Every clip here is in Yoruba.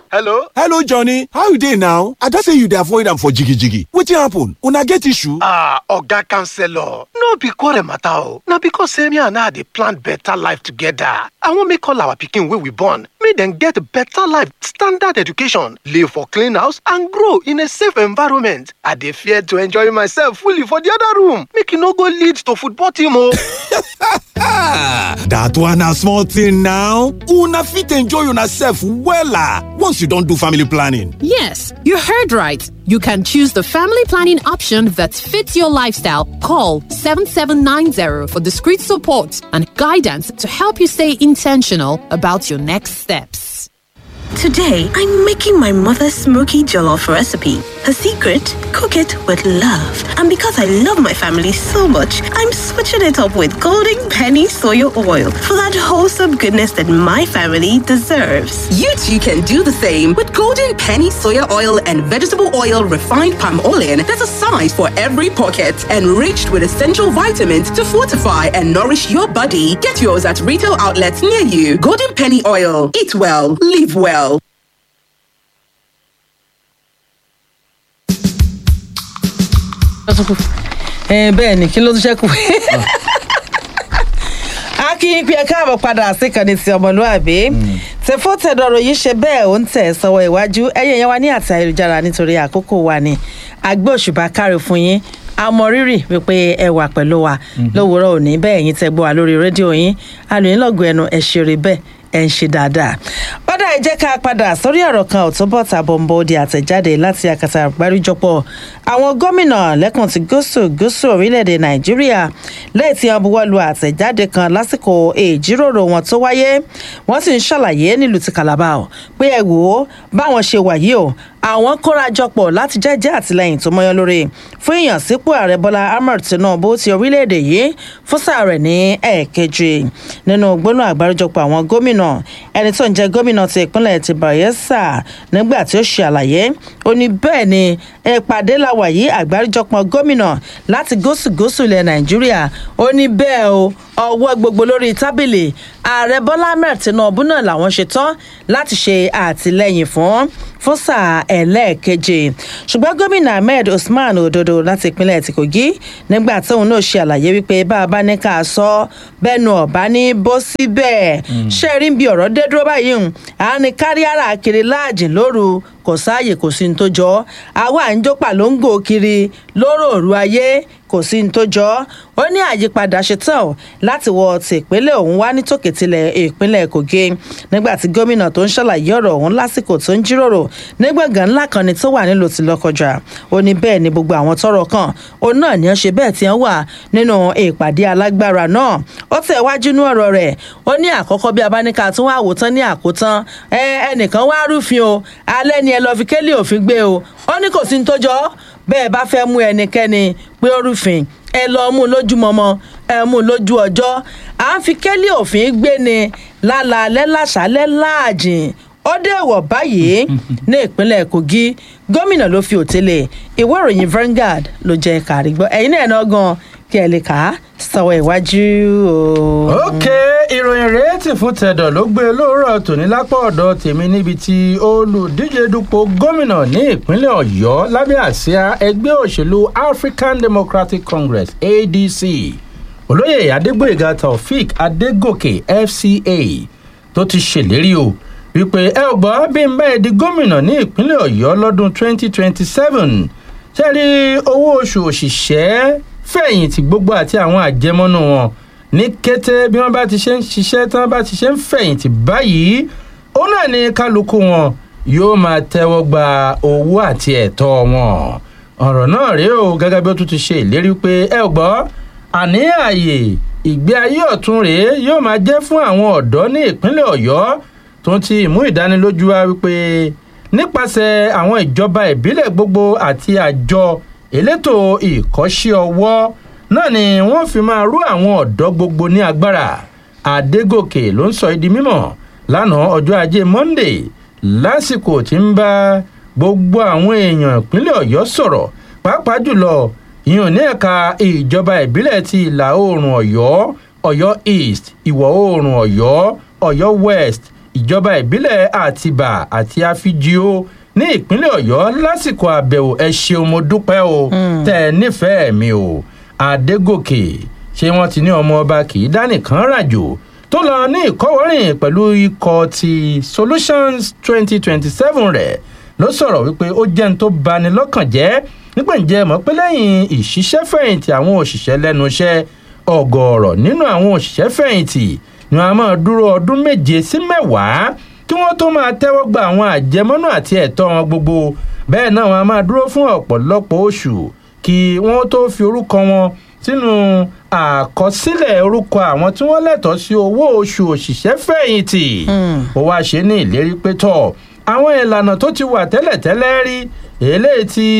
hello hello johnny how you dey now i don say you dey avoid am for jigijigi wetin happen una get issue. ah oga counselor no be quarrel matter o na because say me and her dey plan better life together i wan make all our pikin wey we born make dem get better life standard education live for clean house and grow in a safe environment i dey fear to enjoy myself fully for the other room make e no go lead to football team o. that one na small thing now una fit enjoy una sef wella once you don do family planning. Yes, you heard right. You can choose the family planning option that fits your lifestyle. Call 7790 for discreet support and guidance to help you stay intentional about your next steps. Today, I'm making my mother's smoky jollof recipe. Her secret? Cook it with love. And because I love my family so much, I'm switching it up with Golden Penny Soya Oil for that wholesome goodness that my family deserves. You too can do the same with Golden Penny Soya Oil and Vegetable Oil Refined Palm Oil. There's a size for every pocket, enriched with essential vitamins to fortify and nourish your body. Get yours at retail outlets near you. Golden Penny Oil. Eat well, live well. bẹ́ẹ̀ ni kí ló tún ṣẹ́kù a kì í pe ẹ káàbọ̀ padà síkànnì ti ọmọlúàbí tẹ̀fọ́ tẹ̀dọ̀rọ̀ yìí ṣe bẹ́ẹ̀ ó ń tẹ̀ sọ́wọ́ iwájú ẹ̀yẹ̀ yẹn wá ní àti ayélujára nítorí àkókò wa ni àgbẹ̀ òṣùbà kárí fún yín àmọ́ rírì wípé ẹ wà pẹ̀lú wa lówùúrọ̀ òní bẹ́ẹ̀ yín tẹ́ gbọ́ wa lórí rédíò yín alòyìnlọ́gùn ẹnu ẹ̀ ṣeré bẹ́ẹ̀ ẹ̀ ń ṣe dáadáa. bọ́dà ẹ jẹ́ ká padà sórí ọ̀rọ̀ kan ò tó bọ̀ tàbọ̀ ń bọ̀ di àtẹ̀jáde láti àkàtà àgbáríjọpọ̀ àwọn gómìnà lẹ́kùn ti gúúsù gúúsù orílẹ̀-èdè nàìjíríà lẹ́yìn tí wọ́n buwọ́ lu àtẹ̀jáde kan lásìkò ìjíròrò wọn tó wáyé wọ́n sì ń ṣàlàyé nílùú ti calabar o pé ẹ wò ó báwọn ṣe wà yìí o àwọn kórajọpọ̀ láti jẹ́jẹ́ àtìlẹyìn tó mọ́yán lórí fún ìyànsípò ààrẹ bọ́lá ahmed tinubu ti orílẹ̀-èdè yìí fún sáà rẹ̀ ní ẹ̀ẹ̀kejì nínú gbóná àgbáríjọpọ̀ àwọn gómìnà ẹni tó ń jẹ́ gómìnà ti ìpínlẹ̀ ti bayelsa nígbà tí ó ṣe àlàyé ó ní bẹ́ẹ̀ ni ìpàdé làwà yìí àgbáríjọpọ̀ gómìnà láti gúúsù-gúúsù ilẹ̀ nàìjíríà ó ní bẹ́ẹ̀ o ọwọ́ gbogbo lórí tábìlì ààrẹ bọ́lá ahmed tinubu náà làwọn ṣe tán láti ṣe àtìlẹyìn fún fún sáà ẹlẹ́ẹ̀keje ṣùgbọ́n gómìnà ahmed usman ododo láti ìpínlẹ̀ ti kogi nígbà tóun náà ṣe àlàyé wípé bá a bá ní ká sọ bẹ́ẹ̀nu ọ̀bá ní bó síbẹ̀ ṣe rí bí ọ̀rọ̀ dé dúró báyìí à ní kárí ara kiri láàjìn lóru kò sáàyè kò sí ní tó jọ àwa à ń jó pàlóńgò kiri lóró òru ayé kò sí ní tó jọ ó ní àyípadà ṣetán o láti wọ ti ìpínlẹ̀ ọ̀hún wá ní tòkètìlẹ̀ ìpínlẹ̀ kogi nígbà tí gómìnà tó ń ṣàlàyé ọ̀rọ̀ ọ̀hún lásìkò tó ń jíròrò nígbàgán ńlá kan ni tó wà nílùú ti lọ́kọjà ó ní bẹ́ẹ̀ ni gbogbo àwọn tọrọ kan òun náà ni ó ṣe bẹ́ẹ̀ tí wọ́n wà nínú ìpàdé alágbára náà ó tẹ̀ wájú ní ọ̀rọ̀ rẹ̀ ó ní àkọ́kọ́ bí abáníkà tún wá àwòtán ní àkótán ẹnìkan wá rúfin o alẹ́ ni ẹ lọ́ọ́ fi kélé òfin gbé o ó ní kò sí ní tó jọ bẹ́ẹ̀ bá fẹ́ mú ẹnikẹ́ni pé ó rúfin ẹ lọ mú lójúmọmọ ẹ mú lójú ọjọ́ à ń fi kélé òfin gbé ni lálaalẹ́ láṣálẹ́ láàjìn ó dé wọ̀ báyìí ní ìpínlẹ̀ kogi gómìnà ló fi òtélé ìwé ìròyìn Vanguard ló jẹ́ kárí gbọ́ ẹ̀yin náà náà gan kí ẹ lè kà á sọ̀wọ́ ìwájú o. ok ìròyìn rèétí fún tẹ̀dọ̀ ló gbé lóòrọ̀ tòní lápá ọ̀dọ̀ tèmi níbi tí olùdíje dupò gómìnà ní ìpínlẹ̀ ọ̀yọ́ lábẹ́ àsíá ẹgbẹ́ òṣèlú african democratic congress adc olóyè adégbòyèga taofik adégòkè fca tó ti ṣèlérí o wípé ẹ ò gbọ́ bí n báyìí di gómìnà ní ìpínlẹ̀ ọ̀yọ́ lọ́dún 2027 ṣe rí owó oṣù òṣìṣẹ́ fẹ̀yìntì gbogbo àti àwọn àjẹmọ́nú wọn ní kété bí wọ́n bá ti ṣe ń ṣiṣẹ́ tí wọ́n bá ti ṣe ń fẹ̀yìntì báyìí ó náà ní kálukú wọn yóò máa tẹ́wọ́ gba owó àti ẹ̀tọ́ wọn ọ̀rọ̀ náà rèé o gẹ́gẹ́ bí ó tún ti ṣe ìlérí pé ẹ ò gbọ́ àní ààyè ìgbé ayé ọ̀tún rèé yóò máa jẹ́ fún àwọn ọ̀dọ́ ní ìpínlẹ̀ ọ̀yọ́ tó ti mú ìdánilójú wa wípé nípasẹ̀ àwọn ìjọba ìbílẹ̀ gbogbo àti àjọ elétò ìkọ́ṣẹ́ ọwọ́ náà ni wọ́n fi máa rú àwọn ọ̀dọ́ gbogbo ní agbára àdégòkè ló ń sọ ìdí mímọ̀ lánàá ọjọ́ ajé monde lásìkò tí ń bá gbogbo àwọn èèyàn ìpínlẹ̀ ọ̀yọ́ sọ̀rọ̀ pàápàá jùlọ ìyọ̀n ní ẹ̀ka ìjọba ìbílẹ̀ ti ìlà oòrùn ọ̀yọ́ ọ̀yọ́ east ìwọ̀ oòrùn ọ̀yọ́ ọ̀yọ́ west ìjọba ìbílẹ̀ àtìbà àti àfijìó ní ìpínlẹ̀ ọ̀yọ́ lásìkò àbẹ̀wò ẹ ṣeun mo dúpẹ́ o tẹ́ ẹ nífẹ̀ẹ́ mi o adégòkè ṣé wọ́n ti ní ọmọ ọba kì í dánìkan ràjò tó lọ ní ìkọ́wọ́rìn pẹ̀lú ikọ̀ ti solutions twenty twenty seven rẹ̀ ló sọ̀rọ̀ wípé ó jẹ́ ní tó bani lọ́kàn jẹ́ nígbà ǹjẹ́ mọ̀ pé lẹ́yìn ìṣiṣẹ́fẹ̀yìntì àwọn òṣìṣẹ́ lẹ́nu iṣẹ́ ọ̀gọ̀ọ̀rọ̀ nínú àwọn òṣìṣẹ́ fẹ̀yìntì ni wọ́n á máa dúró ọdún méje sí mẹ́wàá kí wọ́n tó máa tẹ́wọ́ gba àwọn àjẹmọ́nú àti ẹ̀tọ́ wọn gbogbo bẹ́ẹ̀ náà wọ́n á máa dúró fún ọ̀pọ̀lọpọ̀ oṣù kí wọ́n tó fi orúkọ wọn sínú àkọsílẹ̀ orúkọ àwọn tí wọ́n lẹ́tọ̀ọ́ sí owó oṣù òṣìṣẹ́ fẹ̀yìntì ó wáá ṣe ní ìlérí pé tọ̀ àwọn ìlànà tó ti wà tẹ́lẹ̀tẹ́lẹ̀ rí eléyìí tí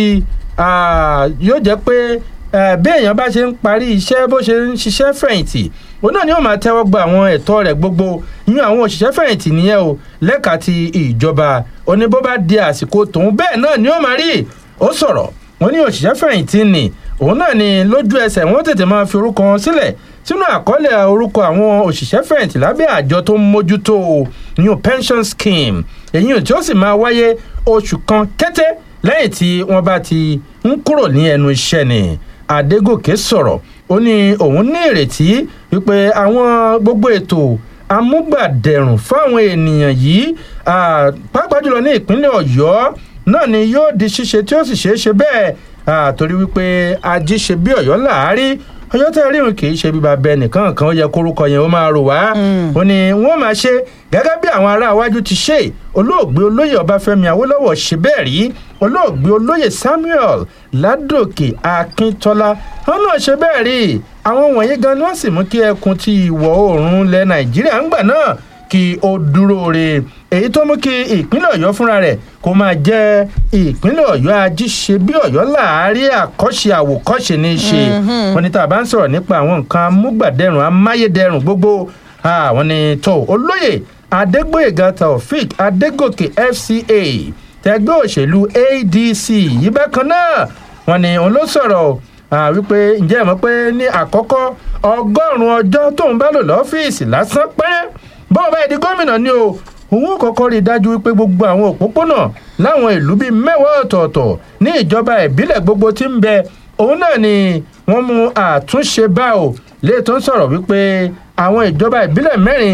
yóò jẹ́ pé bí èèyàn bá ṣe ń parí iṣẹ́ bó ṣe ń ṣiṣẹ́ fẹ̀yìntì òun náà ni ó máa tẹ́wọ́ gba àwọn ẹ̀tọ́ rẹ̀ gbogbo yín àwọn òṣìṣẹ́ fẹ̀yìntì nìyẹn o lẹ́ka ti ìjọba ó ní bó bá di àsìkò tòun bẹ́ẹ̀ náà ni ó máa rí ó sọ̀rọ̀ wọ́n ní òṣìṣẹ́ fẹ̀yìntì ni òun náà ni lójú ẹsẹ̀ wọ́n tètè máa fi orúkọ wọn sílẹ̀ sínú àkọọ́lẹ̀ orúkọ àwọn òṣìṣẹ́ fẹ̀yìntì lábẹ́ àjọ tó ń mójútó new pension scheme èyí tí ó sì máa wáyé oṣù kan kété lẹ́yìn tí wọ́n bá ti ń kúrò ní ẹnu iṣẹ́ ni adégòkè sọ̀rọ̀ ó ní òun ní ìrètí wípé àwọn gbogbo ètò amúgbàdẹrùn fáwọn ènìyàn yìí pàápàá jùlọ ní ìpínlẹ̀ ọ̀yọ́ náà ni yóò di ṣíṣe tí ó sì ṣeé ṣe bẹ́ẹ̀ torí wípé ají ṣe bí ọ̀yọ́ làárí ọjọ́ tẹ́ rí òun kì í ṣe bíbá bẹ nìkan kan ó yẹ kórúkọ yẹn ó máa rò wá ó ní wọ́n máa ṣe gẹ́gẹ́ bí àwọn ará iwájú ti ṣe olóògbé olóyè ọbáfẹ́mi awólọ́wọ̀ ṣe bẹ́ẹ̀ rí olóògbé olóyè samuel ládòkè akíntọ́lá wọn náà ṣe bẹ́ẹ̀ rí àwọn wọ̀nyí gan ni wọ́n sì mú kí ẹkùn ti ìwọ̀ oòrùn ilẹ̀ nàìjíríà ń gbà náà kí ó dúró re èyí tó mú kí ìpínlẹ̀ ọ̀yọ́ fúnra rẹ̀ kó máa jẹ́ ìpínlẹ̀ ọ̀yọ́ ajíṣe bí ọ̀yọ́ láàárín àkọ́ṣe àwòkọ́ṣe ní í ṣe wọn ni tá a bá ń sọ̀rọ̀ nípa àwọn nǹkan amúgbàdẹrùn amáyédẹrùn gbogbo àwọn ni tó olóyè adégbòyèga taofik adégòkè fca tẹgbẹ́ òṣèlú adc yìí bákan náà wọn ni òun ló sọ̀rọ̀ wípé ǹjẹ́ ẹ mọ̀ pé ní àkọ́kọ́ ọgọ́rùn-ún ọjọ́ tóun bá lò lọ́fíìsì lásán pẹ́rẹ́ bọ́ọ̀ báyìí di gómìnà ni o òun kọ́kọ́ rí i dájú wípé gbogbo àwọn òpópónà láwọn ìlú bíi mẹ́wàá ọ̀tọ̀ọ̀tọ̀ ní ìjọba ìbílẹ̀ gbogbo tí ń bẹ òun náà ni wọ́n mú àtúnṣe bá o lè tó ń sọ̀rọ̀ wípé àwọn ìjọba ìbílẹ̀ mẹ́rin